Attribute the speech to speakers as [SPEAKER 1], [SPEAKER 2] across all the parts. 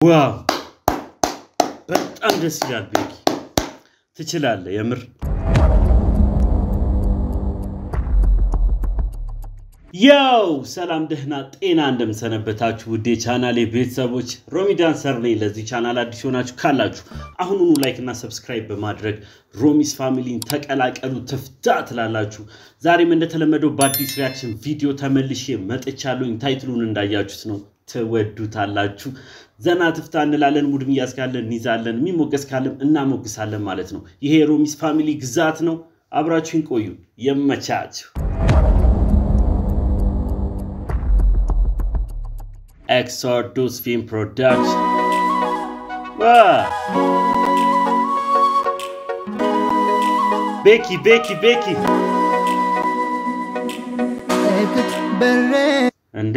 [SPEAKER 1] ዋው በጣም ደስ ይላል። ቤኪ ትችላለህ የምር። ያው ሰላም ደህና ጤና እንደምሰነበታችሁ ውዴ ቻናሌ ቤተሰቦች ሮሚ ዳንሰር ነኝ። ለዚህ ቻናል አዲስ ሆናችሁ ካላችሁ አሁኑኑ ላይክ እና ሰብስክራይብ በማድረግ ሮሚስ ፋሚሊን ተቀላቀሉ። ትፍታ ትላላችሁ። ዛሬም እንደተለመደው በአዲስ ሪያክሽን ቪዲዮ ተመልሼ መጥቻለሁኝ። ታይትሉን እንዳያችሁት ነው ትወዱታላችሁ። ዘና ትፍታ እንላለን። ሙድ ሚያዝ ካለን እንይዛለን፣ የሚሞገስ ካለም እናሞግሳለን ማለት ነው። ይሄ የሮሚስ ፋሚሊ ግዛት ነው። አብራችሁን ቆዩ። የመቻችሁ ኤክሶዱስ ፊልም ፕሮዳክሽን ቤኪ ቤኪ ቤኪ እንዴ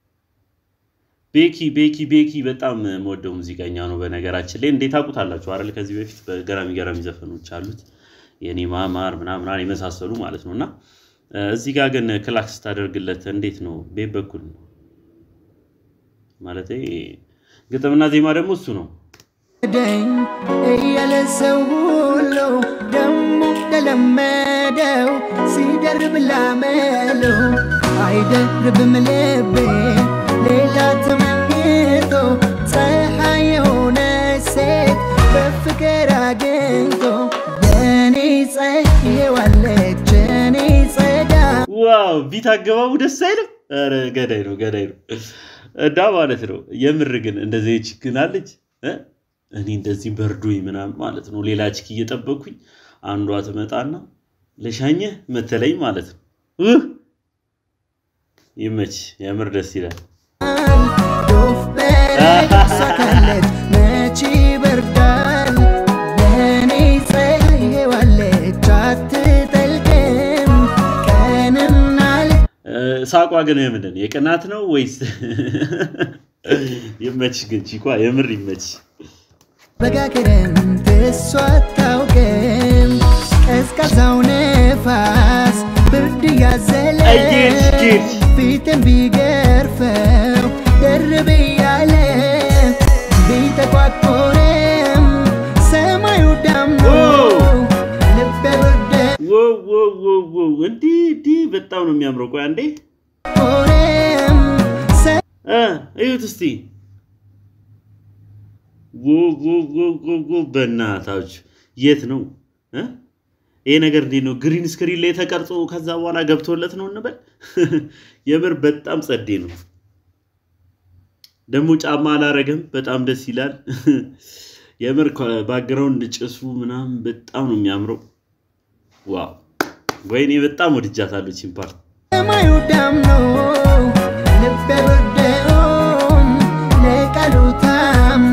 [SPEAKER 1] ቤኪ ቤኪ ቤኪ በጣም የምወደው ሙዚቀኛ ነው። በነገራችን ላይ እንዴት ታውቁታላችሁ አይደል? ከዚህ በፊት በገራሚ ገራሚ ዘፈኖች አሉት የኔ ማማር ምናምን የመሳሰሉ ማለት ነው። እና እዚህ ጋር ግን ክላክስ ስታደርግለት እንዴት ነው? ቤት በኩል ነው ማለት ግጥምና ዜማ ደግሞ እሱ ነው።
[SPEAKER 2] ደኝ እያለ ሰው ሁሉ ደሞ ተለመደው ሲደርብ ላመለው አይደርብም ልቤ ሌላ ተመኝቶ ፀሐይ የሆነ ሴት በፍቅር አግኝቶ የኔ ፀሐይዋለች የኔ ጸዳ
[SPEAKER 1] ዋው ቢት አገባቡ ደስ አይልም? ኧረ ገዳይ ነው ገዳይ ነው እና ማለት ነው። የምር ግን እንደዚህ ችግን አለች እኔ እንደዚህ በርዶኝ ምናምን ማለት ነው። ሌላ ችክ እየጠበኩኝ አንዷ ትመጣና ለሻኘህ መተለኝ ማለት ነው። ይመች የምር ደስ ይላል።
[SPEAKER 2] ዶፍ በረድ ሳካለት መቼ ይበርዳል የኔ ፀሐይዋለች አትጠልቅም ቀንና
[SPEAKER 1] ሳቋ ግን የምንድን ነው? የቅናት ነው ወይስ? ይመች ግን ቺኳ የምር ይመች።
[SPEAKER 2] በጋ ክረምት እሷ አታውቅም ቀዝቃዛው ነፋስ ብርድ ያዘለ
[SPEAKER 1] አየች ጌች
[SPEAKER 2] ፊትን ቢገርፈው ደርብ እያለ ቢተቋቆረም ሰማዩ ዳምኖ ልቤ ወደ
[SPEAKER 1] ዋው ዋው ዋው ዋው! እንዲህ እንዲህ በጣም ነው የሚያምረው። ቆይ አንዴ
[SPEAKER 2] ቆረም
[SPEAKER 1] እ እዩት እስቲ ዋው ዋው ዋው ዋው ዋው! በእናታችሁ የት ነው እ ይሄ ነገር እንዴት ነው? ግሪን ስክሪን ላይ ተቀርጾ ከዛ በኋላ ገብቶለት ነው እንበል። የምር በጣም ጸዴ ነው። ደግሞ ጫማ አላረገም። በጣም ደስ ይላል። የምር ባክግራውንድ ጭሱ ምናምን በጣም ነው የሚያምረው። ዋው ወይኔ በጣም ወድጃታለሁ ቺን ፓርት።
[SPEAKER 2] ሰማዩ ዳምኖ ልቤ ወደውም ለቃሉ ታምኖ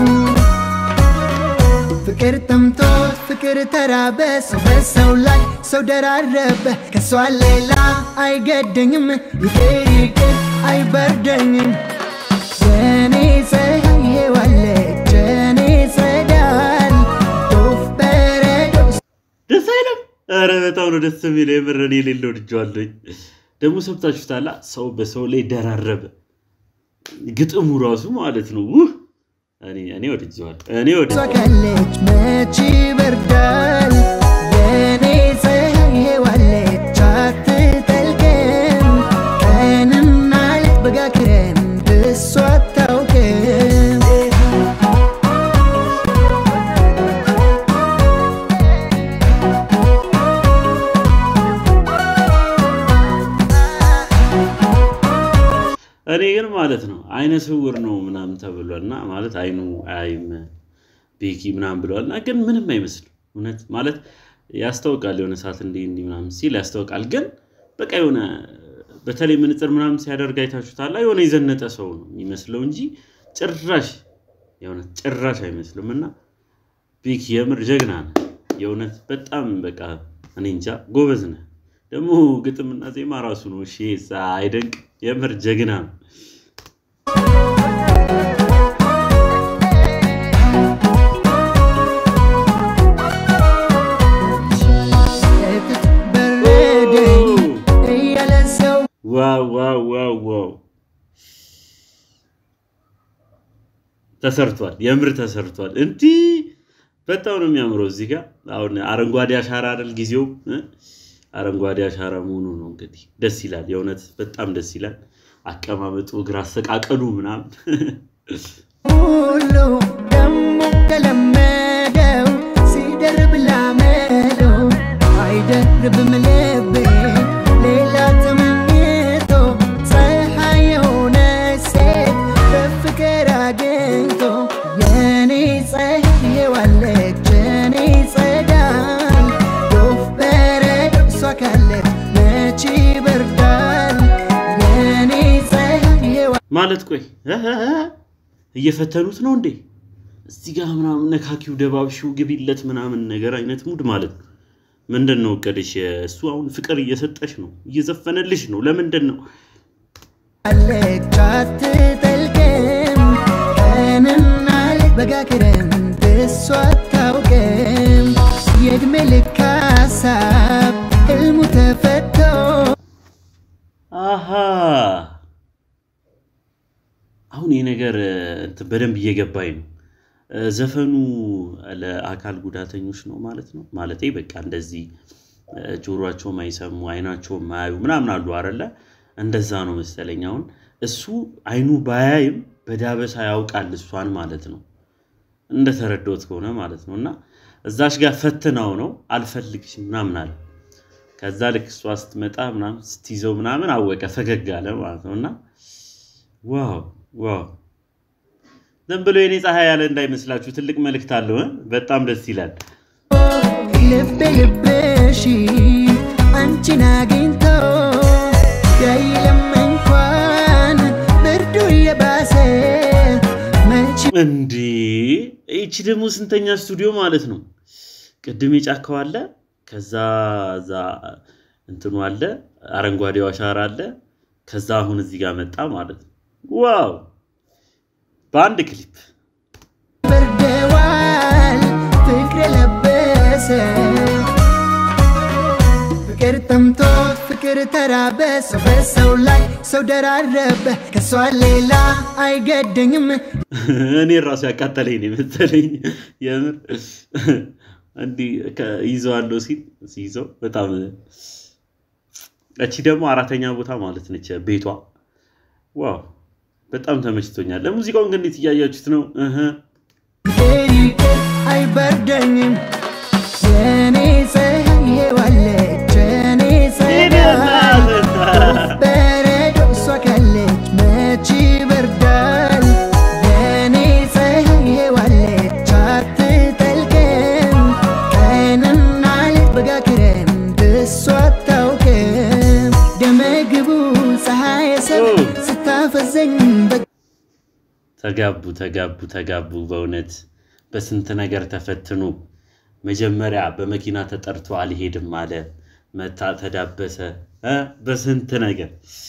[SPEAKER 2] ፍቅር ጠምቶት ፍቅር ተራበ ሰው በሰው ላይ ሰው ደራረበ ከሷ ሌላ አይገደኝም ይቅር ይቅር አይበርደኝም የኔ ፀሐይ ዋለች የኔ ጸዳል ዶፍ በረዶ
[SPEAKER 1] ደስ አይለም? ኧረ በጣም ነው ደስ የሚለው። የምር እኔ የሌለው ወድጄዋለሁኝ። ደግሞ ሰምታችሁታላ፣ ሰው በሰው ላይ ደራረበ። ግጥሙ ራሱ ማለት ነው። ውህ እኔ እኔ ወድጄዋለሁ። እኔ ወድ
[SPEAKER 2] እሷ ካለች መች ይበርዳል የኔ ፀሐይ ዋለች አትጠልቅም ቀንና ሌት በጋ ክረምት እሷ አታውቅም
[SPEAKER 1] እኔ ግን ማለት ነው አይነ ስውር ነው ምናምን ተብሏል እና ማለት አይኑ አያይም ቤኪ ምናምን ብለዋል እና ግን ምንም አይመስልም። እውነት ማለት ያስታውቃል። የሆነ ሰዓት እንዲህ እንዲህ ምናምን ሲል ያስታውቃል። ግን በቃ የሆነ በተለይ ምንጽር ምናምን ሲያደርግ አይታችሁታላ። የሆነ የዘነጠ ሰው ነው የሚመስለው እንጂ ጭራሽ የሆነ ጭራሽ አይመስልም። እና ቤኪ የምር ጀግና ነህ። የእውነት በጣም በቃ እኔ እንጃ ጎበዝ ነህ። ደግሞ ግጥምና ዜማ ራሱ ነው። እሺ አይደንቅ? የምር ጀግና ነው።
[SPEAKER 2] የፊት በረደኝ እያለ ሰው
[SPEAKER 1] ዋው ዋው ዋው ዋው ተሰርቷል፣ የምር ተሰርቷል። እንዲህ በጣም ነው የሚያምረው። እዚህ ጋር አሁን አረንጓዴ አሻራ አይደል ጊዜው እ? አረንጓዴ አሻራ መሆኑ ነው እንግዲህ ደስ ይላል። የእውነት በጣም ደስ ይላል። አቀማመጡ፣ እግር አሰቃቀሉ ምናምን
[SPEAKER 2] ሁሉ ደሞ ከለመደው ሲደርብ ላመለው አይደርብም ልቤ ሌላ ተመኝቶ ፀሐይ የሆነ ሴት በፍቅር አግኝቶ የኔ ፀሐይ ዋለች የኔ ጸዳል ዶፍ በረድ እሷ ካለች መች ይበርዳል የኔ ፀሐይ
[SPEAKER 1] ማለት ቆይ እ እ እ እየፈተኑት ነው እንዴ? እዚህ ጋር ምናምን ነካኪው ደባብሺው ግቢለት ምናምን ነገር አይነት ሙድ ማለት ነው። ምንድን ነው እቅድሽ? እሱ አሁን ፍቅር እየሰጠሽ ነው፣ እየዘፈነልሽ ነው። ለምንድን ነው
[SPEAKER 2] አለች አትጠልቅም ቀንና ሌት በጋ ክረምት እሷ አታውቅም የእድሜ ልክ ሀሳብ ህልሙ ተፈቶ
[SPEAKER 1] አሃ አሁን ይህ ነገር እንትን በደንብ እየገባኝ ነው። እ፣ ዘፈኑ ለአካል ጉዳተኞች ነው ማለት ነው። ማለቴ በቃ እንደዚህ እ፣ ጆሮአቸው ማይሰሙ አይናቸው ማያዩ ምናምን አሉ አረለ እንደዛ ነው መሰለኝ። አሁን እሱ አይኑ ባያይም በዳበሳ ያውቃል እሷን ማለት ነው እንደተረዳሁት ከሆነ ማለት ነው። እና እዛሽ ጋር ፈትናው ነው አልፈልግሽም ምናምን አለ። ከዛ ልክ እሷ ስትመጣ ምናምን ስትይዘው ምናምን አወቀ፣ ፈገግ አለ ማለት ነው። እና ዋው ዋው ዝም ብሎ የኔ ፀሐይ ያለ እንዳይመስላችሁ ትልቅ መልእክት አለው እ? በጣም ደስ ይላል።
[SPEAKER 2] ልቤ ልብሽ አንቺን አግኝቶ ያይለም እንኳን ብርዱ እየባሰ መች
[SPEAKER 1] እንዴ ይቺ ደግሞ ስንተኛ ስቱዲዮ ማለት ነው? ቅድም የጫካው አለ፣ ከዛ ዛ እንትኑ አለ፣ አረንጓዴው አሻራ አለ፣ ከዛ አሁን እዚህ ጋር መጣ ማለት ነው። ዋው በአንድ ክሊፕ
[SPEAKER 2] በርደዋል ፍቅር የለበሰ ፍቅር ጠምቶት ፍቅር ተራበ ሰው በሰው ላይ ሰው ደራረበ ከሷ ሌላ አይገደኝም
[SPEAKER 1] እኔ ራሱ ያቃጠለኝ ነው የመሰለኝ። የምር እንዲህ ከ- ይዘዋለሁ ሲል ሲይዘው በጣም እቺ ደግሞ አራተኛ ቦታ ማለት ነች ቤቷ። ዋው በጣም ተመችቶኛል። ለሙዚቃውን ግን እንዴት እያያችሁት ነው? እህ
[SPEAKER 2] ፍቅር ይቅር አይበርደኝም የኔ ፀሐይ ዋለች የኔ ፀዳል በረዶ እሷ ካለች መች ይበርዳል የኔ ፀሐይ ዋለች አትጠልቅም ቀንና ሌት በጋ ክረምት እሷ አታውቅም ደመግቡ ፀሐይ ሰብ ስታፈዘኝ በ
[SPEAKER 1] ተጋቡ ተጋቡ ተጋቡ። በእውነት በስንት ነገር ተፈትኖ መጀመሪያ በመኪና ተጠርቶ አልሄድም አለ። መታ ተዳበሰ እ በስንት ነገር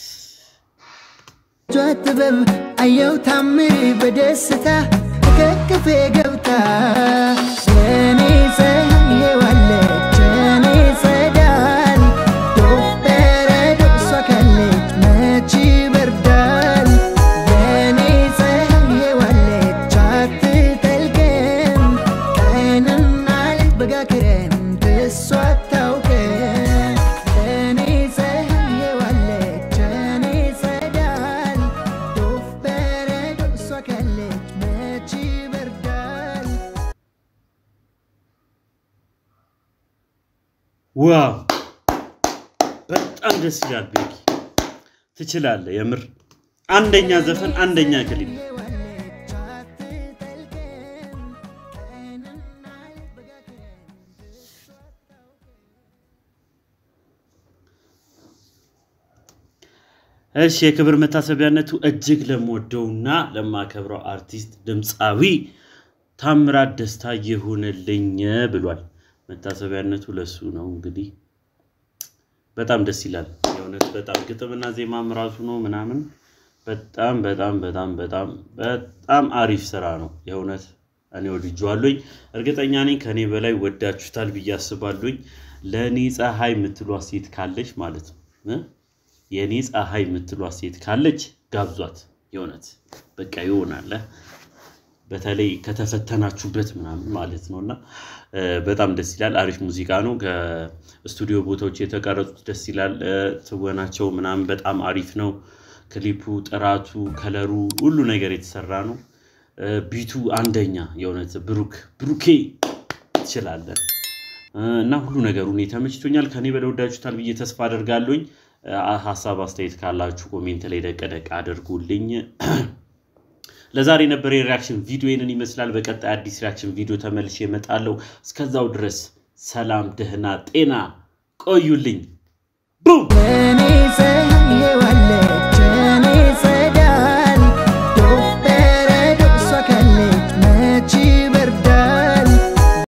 [SPEAKER 2] እጇ ጥበብ አየው ታምር በደስታ ከክፌ ገብታ የኔ ፀሐይ ዋለች የኔ ጸዳል ዶፍ በረዶ እሷ ካለች መች ይበርዳል የኔ ፀሐይ ዋለች አትጠልቅም ቀንና ሌት በጋ ክረምት እሷ አታውቅም የኔ ፀሐይ ዋለች የኔ ጸዳል ዶፍ በረዶ እሷ ካለች መች ይበርዳል
[SPEAKER 1] ዋው በጣም ደስ ይላል። ቤኪ ትችላለህ። የምር አንደኛ ዘፈን አንደኛ ክሊፕ
[SPEAKER 2] ዋለች አትጠልቅም ቀንና ሌት በጋ ክረምት
[SPEAKER 1] እሺ የክብር መታሰቢያነቱ እጅግ ለምወደውና ለማከብረው አርቲስት ድምፃዊ ታምራት ደስታ ይሁንልኝ ብሏል። መታሰቢያነቱ ለሱ ነው። እንግዲህ በጣም ደስ ይላል። የእውነት በጣም ግጥምና ዜማም ራሱ ነው ምናምን በጣም በጣም በጣም በጣም በጣም አሪፍ ስራ ነው። የእውነት እኔ ወድጄዋለሁኝ። እርግጠኛ ነኝ ከእኔ በላይ ወዳችሁታል ብዬ አስባለሁኝ። ለእኔ ፀሐይ የምትሏት ሴት ካለች ማለት ነው እ? የእኔ ፀሐይ የምትሏት ሴት ካለች ጋብዟት። የእውነት በቃ ይሆናል። በተለይ ከተፈተናችሁበት ምናምን ማለት ነው እና እ፣ በጣም ደስ ይላል። አሪፍ ሙዚቃ ነው። ከስቱዲዮ ቦታዎች የተቀረጹት ደስ ይላል። እ፣ ትወናቸው ምናምን በጣም አሪፍ ነው። ክሊፑ፣ ጥራቱ፣ ከለሩ ሁሉ ነገር የተሰራ ነው። እ፣ ቢቱ አንደኛ የእውነት ብሩክ ብሩኬ ትችላለን እ፣ እና ሁሉ ነገሩ እኔ ተመችቶኛል። ከኔ በላይ ወዳችሁታል ብዬ ተስፋ አደርጋለሁኝ። እ፣ ሀሳብ አስተያየት ካላችሁ ኮሜንት ላይ ደቅ ደቅ አድርጉልኝ። ለዛሬ የነበረ የሪያክሽን ቪዲዮ ይህንን ይመስላል። በቀጣይ አዲስ ሪያክሽን ቪዲዮ ተመልሼ እመጣለሁ። እስከዛው ድረስ ሰላም፣ ደህና፣ ጤና ቆዩልኝ። ቡም
[SPEAKER 2] እኔ ፀሐይ ዋለ